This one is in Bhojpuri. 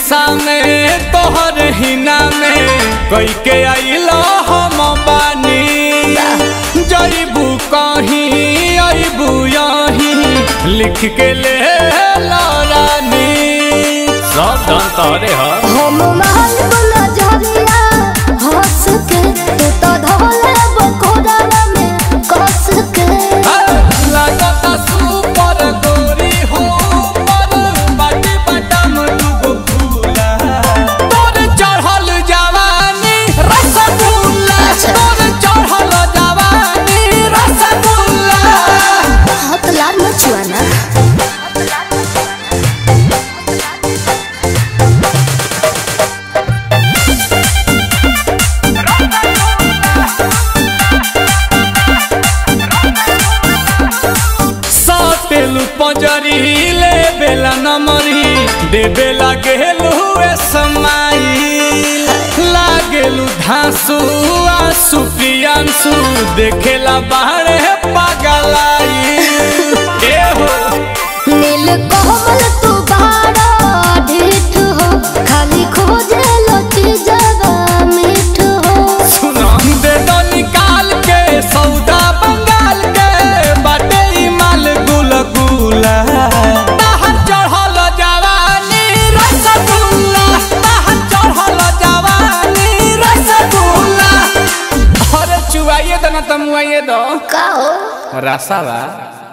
नशा में तोहर हिना में कई के आइलो हम बानी जईबू कहीं अबू यहीं लिख के ले ला रानी सब धन तोरे ह हम महल वाला झरिया हंस के तू तो धोले बकोड़ा में कस के लगता सुपर गोरी हो पर बाटी बटम दुगो फूला तोर चढ़ल जवानी रसगुल्ला तोर चढ़ल जवानी रसगुल्ला हाथ लाल मचुआ ना सातेलु पंजरी ले बेला नमरी दे बेला गेलु ए समाई लागेलु धांसु आसु प्रियांसु देखेला बाहरे पागलाई ए हो नील कोमल तू बाड़ा ढीठ हो खाली खोजे लती जगा मीठ हो सुना दे दो निकाल के सौदा बंगाल के बाटे ई माल गुल गुला ताहर चढ़ल जवानी रसगुल्ला ताहर चढ़ल जवानी रसगुल्ला अरे चुवाइए दो ना तमुआइए दो का हो रसावा